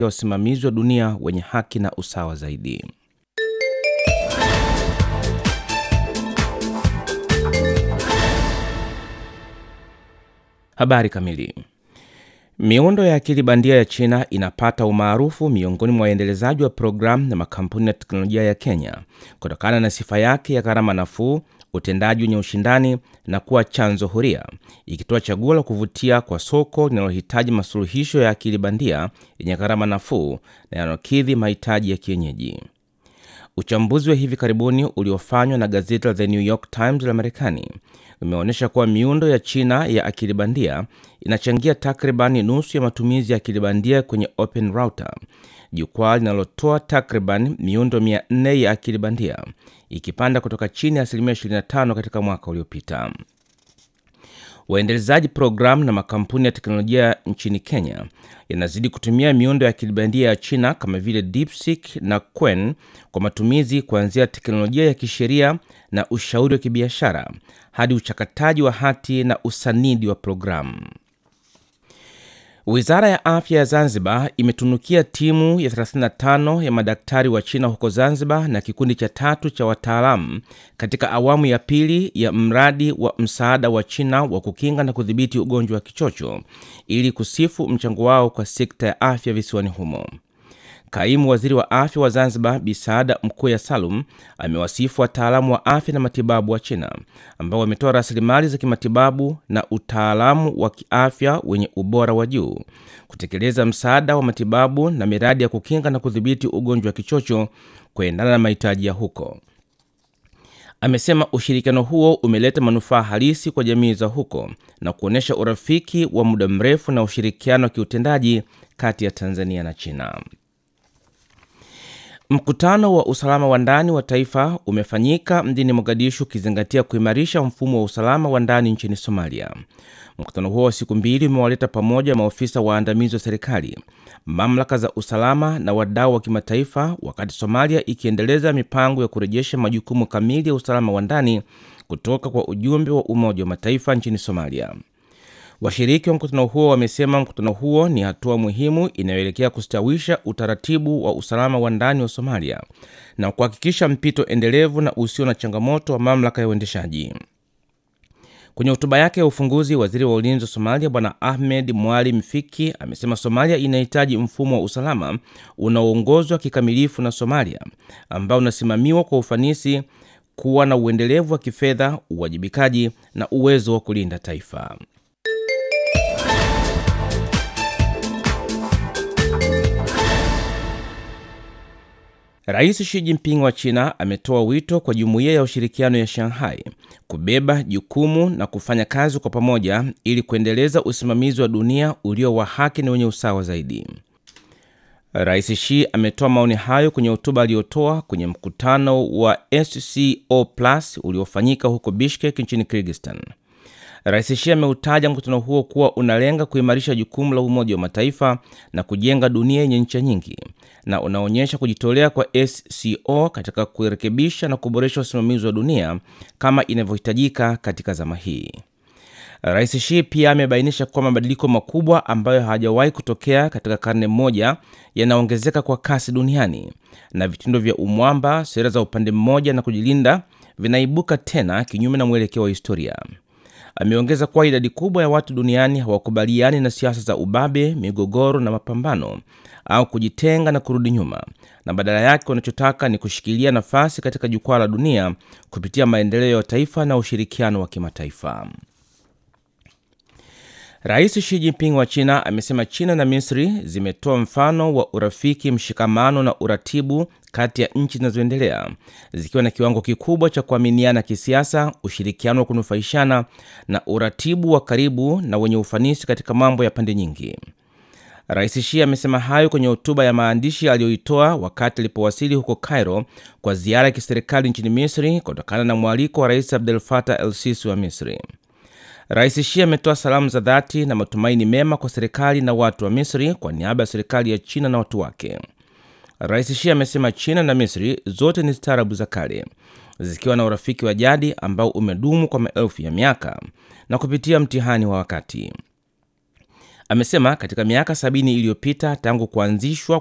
ya usimamizi wa dunia wenye haki na usawa zaidi. Habari kamili. Miundo ya akili bandia ya China inapata umaarufu miongoni mwa waendelezaji wa programu na makampuni ya teknolojia ya Kenya kutokana na sifa yake ya gharama nafuu, utendaji wenye ushindani na kuwa chanzo huria, ikitoa chaguo la kuvutia kwa soko linalohitaji masuluhisho ya akili bandia yenye gharama nafuu na yanayokidhi mahitaji ya kienyeji. Uchambuzi wa hivi karibuni uliofanywa na gazeti la The New York Times la Marekani umeonyesha kuwa miundo ya China ya akili bandia inachangia takriban nusu ya matumizi ya akili bandia kwenye Open Router, jukwaa linalotoa takriban miundo 400 ya akili bandia, ikipanda kutoka chini ya asilimia 25 katika mwaka uliopita. Waendelezaji programu na makampuni ya teknolojia nchini Kenya yanazidi kutumia miundo ya akili bandia ya China kama vile DeepSeek na Qwen kwa matumizi kuanzia teknolojia ya kisheria na ushauri wa kibiashara hadi uchakataji wa hati na usanidi wa programu. Wizara ya afya ya Zanzibar imetunukia timu ya 35 ya madaktari wa China huko Zanzibar na kikundi cha tatu cha wataalamu katika awamu ya pili ya mradi wa msaada wa China wa kukinga na kudhibiti ugonjwa wa kichocho ili kusifu mchango wao kwa sekta ya afya visiwani humo. Kaimu waziri wa afya wa Zanzibar Bisaada Mkuya Salum amewasifu wataalamu wa afya na matibabu wa China ambao wametoa rasilimali za kimatibabu na utaalamu wa kiafya wenye ubora wa juu kutekeleza msaada wa matibabu na miradi ya kukinga na kudhibiti ugonjwa wa kichocho kuendana na mahitaji ya huko. Amesema ushirikiano huo umeleta manufaa halisi kwa jamii za huko na kuonyesha urafiki wa muda mrefu na ushirikiano wa kiutendaji kati ya Tanzania na China. Mkutano wa usalama wa ndani wa taifa umefanyika mjini Mogadishu ukizingatia kuimarisha mfumo wa usalama wa ndani nchini Somalia. Mkutano huo wa siku mbili umewaleta pamoja maofisa waandamizi wa serikali, mamlaka za usalama na wadau wa kimataifa, wakati Somalia ikiendeleza mipango ya kurejesha majukumu kamili ya usalama wa ndani kutoka kwa ujumbe wa Umoja wa Mataifa nchini Somalia. Washiriki wa mkutano huo wamesema mkutano huo ni hatua muhimu inayoelekea kustawisha utaratibu wa usalama wa ndani wa Somalia na kuhakikisha mpito endelevu na usio na changamoto wa mamlaka ya uendeshaji. Kwenye hotuba yake ya ufunguzi, waziri wa ulinzi wa Somalia Bwana Ahmed Mwalim Fiki amesema Somalia inahitaji mfumo wa usalama unaoongozwa kikamilifu na Somalia ambao unasimamiwa kwa ufanisi, kuwa na uendelevu wa kifedha, uwajibikaji na uwezo wa kulinda taifa. Rais Xi Jinping wa China ametoa wito kwa jumuiya ya ushirikiano ya Shanghai kubeba jukumu na kufanya kazi kwa pamoja ili kuendeleza usimamizi wa dunia ulio wa haki na wenye usawa zaidi. Rais Xi ametoa maoni hayo kwenye hotuba aliyotoa kwenye mkutano wa SCO Plus uliofanyika huko Bishkek nchini Kyrgyzstan. Rais Xi ameutaja mkutano huo kuwa unalenga kuimarisha jukumu la Umoja wa Mataifa na kujenga dunia yenye ncha nyingi na unaonyesha kujitolea kwa SCO katika kurekebisha na kuboresha usimamizi wa dunia kama inavyohitajika katika zama hii. Rais Xi pia amebainisha kuwa mabadiliko makubwa ambayo hayajawahi kutokea katika karne moja yanaongezeka kwa kasi duniani na vitendo vya umwamba, sera za upande mmoja na kujilinda vinaibuka tena kinyume na mwelekeo wa historia. Ameongeza kuwa idadi kubwa ya watu duniani hawakubaliani na siasa za ubabe, migogoro na mapambano au kujitenga na kurudi nyuma, na badala yake wanachotaka ni kushikilia nafasi katika jukwaa la dunia kupitia maendeleo ya taifa na ushirikiano wa kimataifa. Rais Xi Jinping wa China amesema China na Misri zimetoa mfano wa urafiki, mshikamano na uratibu kati ya nchi zinazoendelea zikiwa na kiwango kikubwa cha kuaminiana kisiasa, ushirikiano wa kunufaishana na uratibu wa karibu na wenye ufanisi katika mambo ya pande nyingi. Rais Xi amesema hayo kwenye hotuba ya maandishi aliyoitoa wakati alipowasili huko Cairo kwa ziara ya kiserikali nchini Misri kutokana na mwaliko wa Rais Abdel Fattah el-Sisi wa Misri. Rais Xi ametoa salamu za dhati na matumaini mema kwa serikali na watu wa Misri kwa niaba ya serikali ya China na watu wake. Rais Xi amesema China na Misri zote ni staarabu za kale zikiwa na urafiki wa jadi ambao umedumu kwa maelfu ya miaka na kupitia mtihani wa wakati. Amesema katika miaka sabini iliyopita tangu kuanzishwa